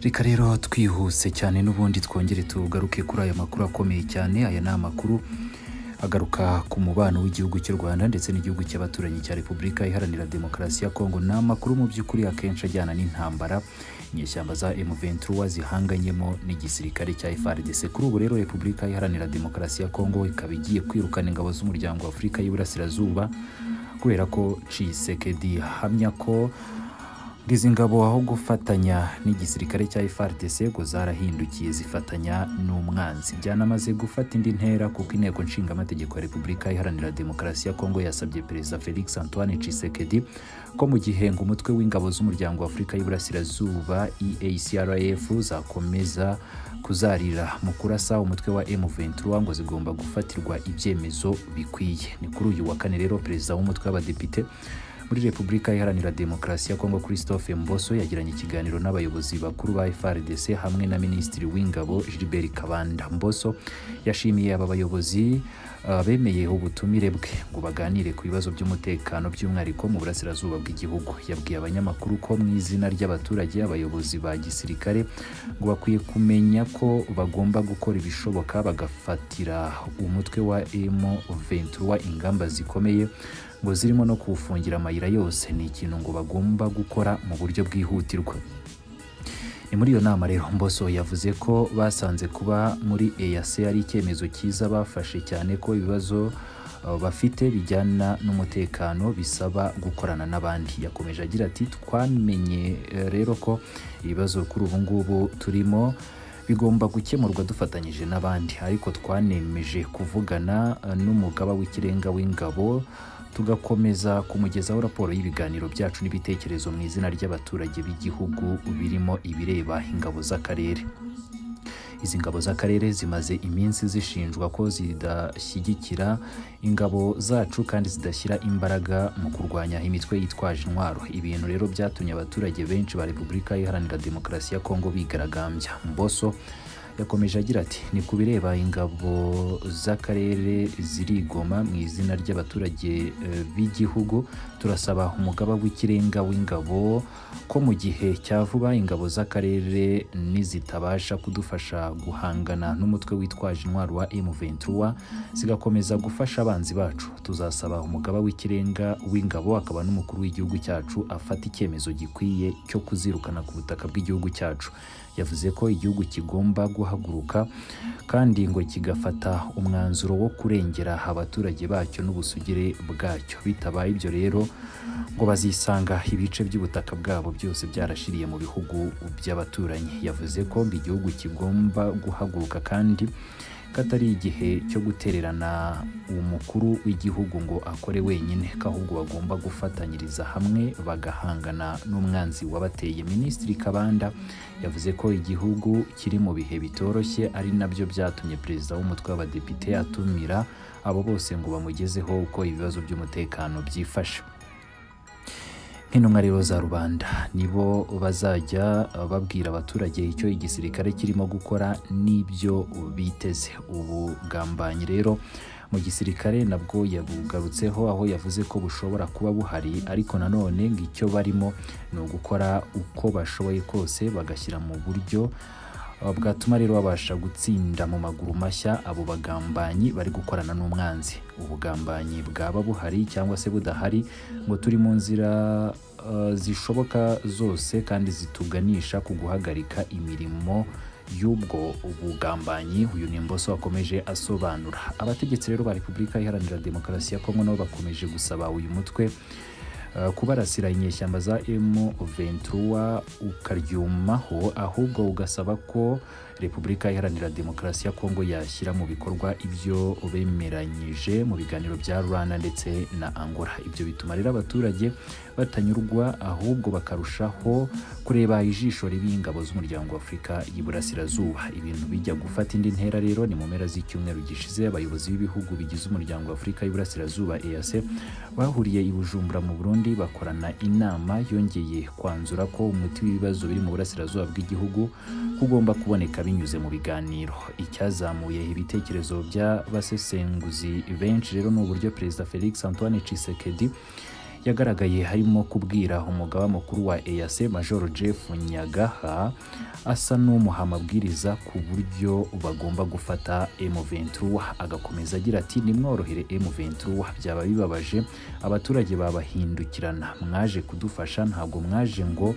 reka rero twihuse cyane n'ubundi twongere tugaruke kuri aya makuru akomeye cyane aya ni amakuru agaruka ku mubano w'igihugu cy'u rwanda ndetse n'igihugu cy'abaturanyi cya repubulika iharanira demokarasi ya kongo ni amakuru mu by'ukuri akenshi ajyana n'intambara inyeshyamba za M23 zihanganyemo n'igisirikare cya FARDC kuri ubu rero repubulika iharanira demokarasi ya kongo ikaba igiye kwirukana ingabo z'umuryango wa afurika y'iburasirazuba kubera ko cisekedi hamya ko ngo izi ngabo aho gufatanya n'igisirikare cya FARDC ngo zarahindukiye zifatanya n'umwanzi byanamaze gufata indi ntera kuko inteko nshingamategeko ya repubulika iharanira demokarasi ya kongo yasabye perezida felix antoine cisekedi ko mu gihe ngo umutwe w'ingabo z'umuryango wa afurika y'iburasirazuba eacrf zakomeza kuzarira mu kurasa umutwe wa M23 ngo zigomba gufatirwa ibyemezo bikwiye ni kuri uyu wa kane rero perezida w'umutwe w'abadepite muri Repubulika Iharanira Demokarasi ya Kongo Christophe Mboso yagiranye ikiganiro n'abayobozi bakuru ba FARDC hamwe na Minisitiri w'Ingabo Gilbert Kabanda. Mboso yashimiye aba bayobozi uh, bemeye ubutumire bwe ngo baganire ku bibazo by'umutekano by'umwihariko mu burasirazuba bw'igihugu. Yabwiye abanyamakuru ko mu izina ry'abaturage abayobozi ba gisirikare ngo bakwiye kumenya ko bagomba gukora ibishoboka bagafatira umutwe wa M23 ingamba zikomeye ngo zirimo no kuwufungira amayira yose ni ikintu ngo bagomba gukora mu buryo bwihutirwa ni muri iyo nama rero mboso yavuze ko basanze kuba muri EAC ari icyemezo cyiza bafashe cyane ko ibibazo uh, bafite bijyana n'umutekano bisaba gukorana n'abandi yakomeje agira ati twamenye eh, rero ko ibibazo kuri ubu ngubu turimo bigomba gukemurwa dufatanyije n'abandi ariko twanemeje kuvugana uh, n'umugaba w'ikirenga w'ingabo tugakomeza kumugezaho raporo y'ibiganiro byacu n'ibitekerezo mu izina ry'abaturage b'igihugu birimo ibireba ingabo z'akarere izi ngabo z'akarere zimaze iminsi zishinjwa ko zidashyigikira ingabo zacu kandi zidashyira imbaraga mu kurwanya imitwe yitwaje intwaro ibintu rero byatumye abaturage benshi ba repubulika iharanira demokarasi ya kongo bigaragambya mboso yakomeje agira ati ni ku bireba ingabo z'akarere zirigoma mu izina ry'abaturage b'igihugu turasaba umugaba w'ikirenga w'ingabo ko mu gihe cya vuba ingabo z'akarere nizitabasha kudufasha guhangana n'umutwe witwaje intwaro wa M23 zigakomeza gufasha abanzi bacu tuzasaba umugaba w'ikirenga w'ingabo akaba n'umukuru w'igihugu cyacu afata icyemezo gikwiye cyo kuzirukana ku butaka bw'igihugu cyacu yavuze ko igihugu kigomba guhaguruka kandi ngo kigafata umwanzuro wo kurengera abaturage bacyo n'ubusugire bwacyo bitabaye ibyo rero ngo bazisanga ibice by'ubutaka bwabo byose byarashiriye mu bihugu by'abaturanyi yavuze ko igihugu kigomba guhaguruka kandi ko atari igihe cyo gutererana umukuru w'igihugu ngo akore wenyine ko ahubwo bagomba gufatanyiriza hamwe bagahangana n'umwanzi wabateye minisitiri kabanda yavuze ko igihugu kiri mu bihe bitoroshye ari nabyo byatumye perezida w'umutwe w'abadepite atumira abo bose ngo bamugezeho uko ibibazo by'umutekano byifashe nk'intumwa rero za rubanda nibo bazajya babwira abaturage icyo igisirikare kirimo gukora n'ibyo biteze ubugambanyi rero mu gisirikare nabwo yabugarutseho aho yavuze ko bushobora kuba buhari ariko nanone ngo icyo barimo ni ugukora uko bashoboye kose bagashyira mu buryo bwatuma rero babasha gutsinda mu maguru mashya abo bagambanyi bari gukorana n'umwanzi ubugambanyi bwaba buhari cyangwa se budahari ngo turi mu nzira uh, zishoboka zose kandi zituganisha ku guhagarika imirimo y'ubwo ubugambanyi uyu ni mboso wakomeje asobanura abategetsi rero ba repubulika iharanira demokarasi ya kongo nabo bakomeje gusaba uyu mutwe kubarasira inyeshyamba za M23 ukaryumaho ahubwo ugasaba ko Repubulika Iharanira Demokarasi ya Kongo yashyira mu bikorwa ibyo bemeranyije mu biganiro bya Rwanda ndetse na Angola. Ibyo bituma rero abaturage batanyurwa ahubwo bakarushaho kureba ijisho ribi ingabo z'umuryango wa Afurika y'Iburasirazuba. Ibintu bijya gufata indi ntera rero ni mu mpera z'icyumweru gishize abayobozi b'ibihugu bigize umuryango wa Afurika y'Iburasirazuba EAC bahuriye i Bujumbura mu Burundi bakorana inama yongeye kwanzura ko umuti w'ibibazo biri mu burasirazuba bw'igihugu kugomba kuboneka binyuze mu biganiro icyazamuye ibitekerezo by'abasesenguzi benshi rero ni uburyo perezida felix antoine cisekedi yagaragaye harimo kubwira umugaba mukuru wa EAC Major Jeff Nyagaha asa n'umuha amabwiriza ku buryo bagomba gufata M23 agakomeza agira ati nimworohere M23 byaba bibabaje abaturage babahindukirana mwaje kudufasha ntabwo mwaje ngo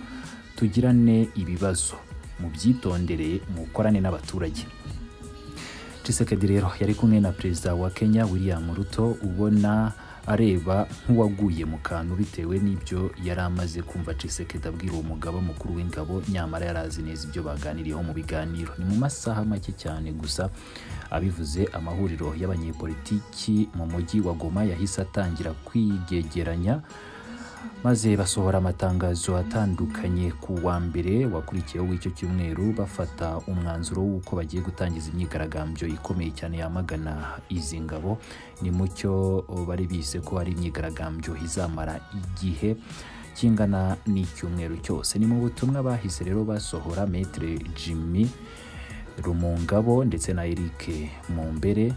tugirane ibibazo mubyitondere mukorane n'abaturage Tshisekedi rero yari kumwe na perezida wa Kenya William Ruto ubona areba nk'uwaguye mu kantu bitewe n'ibyo yari amaze kumva Tshisekedi abwira uwo mugaba mukuru w'ingabo nyamara yari azi neza ibyo baganiriyeho mu biganiro ni mu masaha make cyane gusa abivuze amahuriro y'abanyepolitiki mu mujyi wa Goma yahise atangira kwigegeranya maze basohora amatangazo atandukanye ku wa mbere wakurikiyeho w'icyo cyumweru bafata umwanzuro w'uko bagiye gutangiza imyigaragambyo ikomeye cyane yamagana izi ngabo ni mu cyo bari bise ko ari imyigaragambyo izamara igihe kingana n'icyumweru cyose ni mu butumwa bahise rero basohora metere jimmy rumungabo ndetse na eric mumbere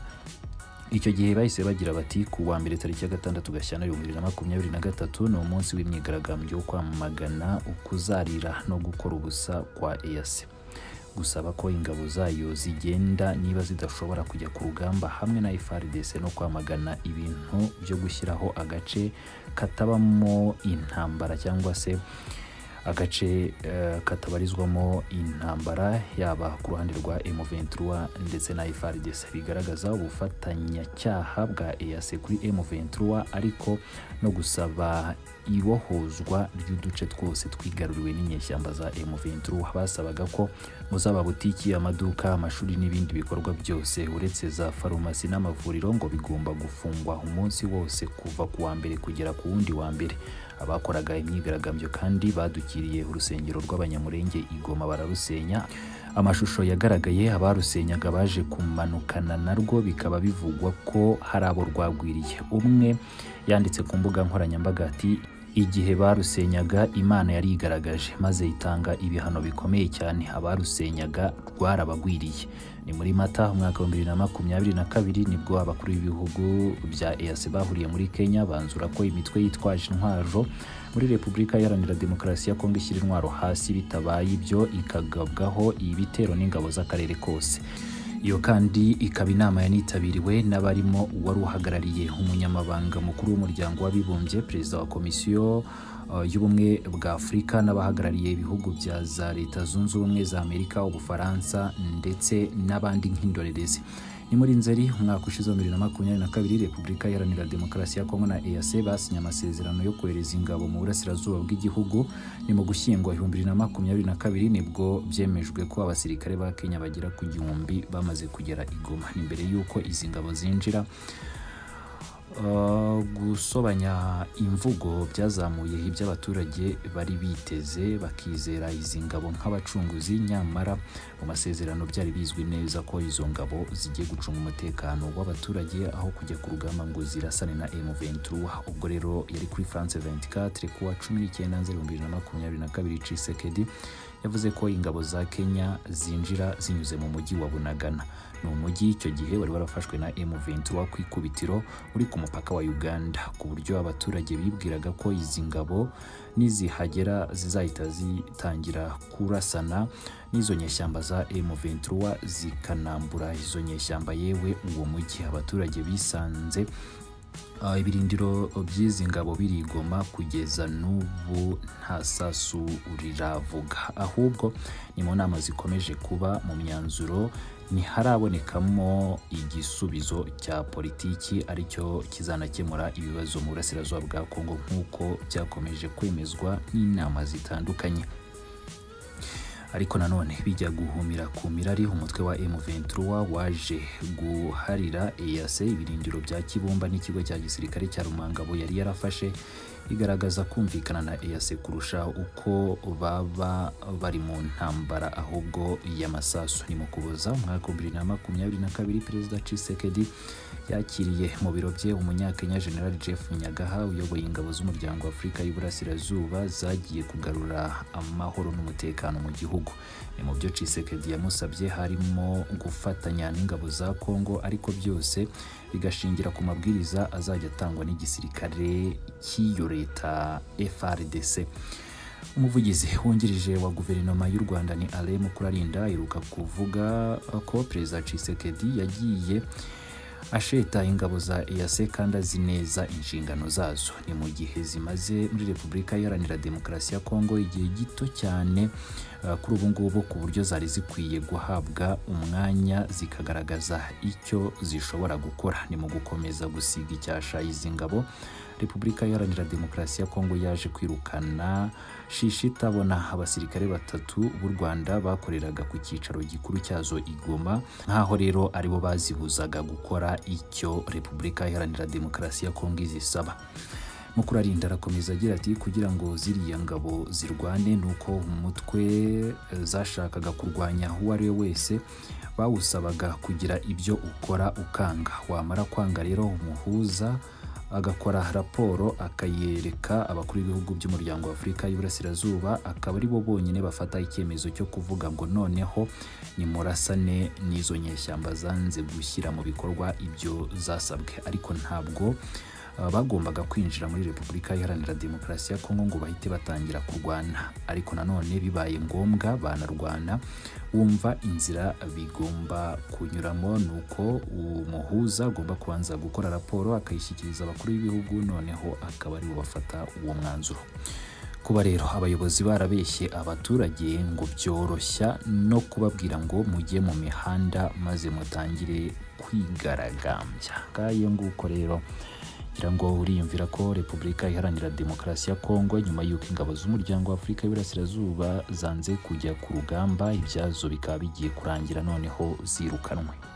icyo gihe bahise bagira bati ku wa mbere tariki ya gatandatu gashyana bibiri na makumyabiri na gatatu ni umunsi w'imyigaragambyo wo kwamagana ukuzarira no gukora ubusa kwa eyase gusaba ko ingabo zayo zigenda niba zidashobora kujya ku rugamba hamwe na FARDC no kwamagana ibintu byo gushyiraho agace katabamo intambara cyangwa se agace eh, katabarizwamo intambara yaba ku ruhande rwa M23 ndetse na FARDC bigaragaza ubufatanyacyaha bwa EAC kuri M23 ariko no gusaba ibohozwa ry'uduce twose twigaruriwe n'inyeshyamba za M23 basabaga ko mu z'amabutiki amaduka amashuri n'ibindi bikorwa byose uretse za farumasi n'amavuriro ngo bigomba gufungwa umunsi wose kuva ku wa mbere kugera ku wundi wa mbere abakoraga imyigaragambyo kandi badukiriye urusengero rw'abanyamurenge igoma bararusenya amashusho yagaragaye abarusenyaga baje kumanukana narwo bikaba bivugwa ko hari abo rwagwiriye umwe yanditse ku mbuga nkoranyambaga ati igihe barusenyaga imana yari igaragaje maze itanga ibihano bikomeye cyane abarusenyaga rwarabagwiriye ni muri mata umwaka wa bibiri na makumyabiri na kabiri nibwo abakuru b'ibihugu bya EAC bahuriye muri Kenya banzura ko imitwe yitwaje intwaro muri Repubulika Iharanira Demokarasi ya Kongo ishyira intwaro hasi bitabaye ibyo ikagabwaho ibitero n'ingabo z'akarere kose iyo kandi ikaba inama yanitabiriwe n'abarimo uwari uhagarariye umunyamabanga mukuru w'umuryango w'abibumbye perezida wa komisiyo uh, y'ubumwe bwa afurika n'abahagarariye ibihugu bya za leta zunze ubumwe za amerika ubufaransa ndetse n'abandi nk'indorerezi ni muri nzeri umwaka ushize wa bibiri na makumyabiri na kabiri repubulika iharanira demokarasi ya kongo na eac basinye amasezerano yo kohereza ingabo mu burasirazuba bw'igihugu ni mu gushyingwa ibihumbi bibiri na makumyabiri na kabiri nibwo byemejwe ko abasirikare ba kenya bagera ku gihumbi bamaze kugera igoma ni mbere y'uko izi ngabo zinjira Uh, gusobanya imvugo byazamuye ibyo abaturage bari biteze bakizera izi ngabo nk'abacunguzi nyamara mu masezerano byari bizwi neza ko izo ngabo zigiye gucunga umutekano w'abaturage aho kujya ku rugamba ngo zirasane na M23 ubwo rero yari kuri France 24 kuwa 19 Nzeri 2022 Tshisekedi yavuze ko ingabo za Kenya zinjira zinyuze mu mujyi wa Bunagana ni umujyi icyo gihe wari warafashwe na M23 ku ikubitiro uri ku mupaka wa Uganda ku buryo abaturage bibwiraga ko izi ngabo nizihagera zizahita zitangira kurasana n'izo nyeshyamba za M23 zikanambura izo nyeshyamba yewe uwo mujyi abaturage bisanze Uh, ibirindiro by'izi ngabo birigoma kugeza n'ubu nta sasu riravuga ahubwo ni mu nama zikomeje kuba mu myanzuro ntiharabonekamo igisubizo cya politiki aricyo kizanakemura ibibazo mu burasirazuba bwa kongo nk'uko byakomeje kwemezwa n'inama zitandukanye ariko nanone bijya guhumira ku mirari umutwe wa M23 waje guharira EAC ibirindiro bya Kibumba n'ikigo cya gisirikare cya Rumangabo yari yarafashe igaragaza kumvikana na EAC kurusha uko baba bari mu ntambara ahubwo y'amasasu ni mu kuboza umwaka wa bibiri na makumyabiri na kabiri perezida Tshisekedi yakiriye mu biro bye umunyakenya General Jeff Nyagaha uyoboye ingabo z'umuryango w'Afurika y'Iburasirazuba zagiye kugarura amahoro n'umutekano mu gihugu ni mu byo Tshisekedi yamusabye harimo gufatanya n'ingabo za Congo ariko byose bigashingira ku mabwiriza azajya atangwa n'igisirikare cy'iyo leta FRDC umuvugizi wungirije wa guverinoma y'u rwanda ni ale mukurarinda aheruka kuvuga ko perezida cisekedi yagiye asheta ingabo za EAC kandi azi neza inshingano zazo ni mu gihe zimaze muri repubulika iharanira demokarasi ya kongo igihe gito cyane uh, kuri ubu ngubu ku buryo zari zikwiye guhabwa umwanya zikagaragaza icyo zishobora gukora ni mu gukomeza gusiga icyasha izi ngabo repubulika iharanira demokarasi ya kongo yaje kwirukana shishi itabona abasirikare batatu b'u rwanda bakoreraga ku cyicaro gikuru cyazo i goma nk'aho rero aribo bazibuzaga gukora icyo repubulika iharanira demokarasi ya kongo izisaba mukurarinda arakomeza agira ati kugira ngo ziriya ngabo zirwane ni uko umutwe zashakaga kurwanya uwo ari we wese bawusabaga kugira ibyo ukora ukanga wamara kwanga rero umuhuza agakora raporo akayereka abakuru b'ibihugu by'umuryango wa afurika y'iburasirazuba akaba ari bo bonyine bafata icyemezo cyo kuvuga ngo noneho nimurasane n'izo nyeshyamba zanze gushyira mu bikorwa ibyo zasabwe ariko ntabwo uh, bagombaga kwinjira muri repubulika iharanira demokarasi ya kongo ngo bahite batangira kurwana ariko nanone bibaye ngombwa banarwana wumva inzira bigomba kunyuramo ni uko umuhuza agomba kubanza gukora raporo akayishyikiriza abakuru b'ibihugu noneho akaba aribo bafata uwo mwanzuro kuba rero abayobozi barabeshye abaturage ngo byoroshya no kubabwira ngo mujye mu mihanda maze mutangire kwigaragambya ngayo nguko rero ngira ngo uriyumvira ko repubulika iharanira demokarasi ya kongo nyuma y'uko ingabo z'umuryango wa afurika y'iburasirazuba zanze kujya ku rugamba ibyazo bikaba bigiye kurangira noneho zirukanwe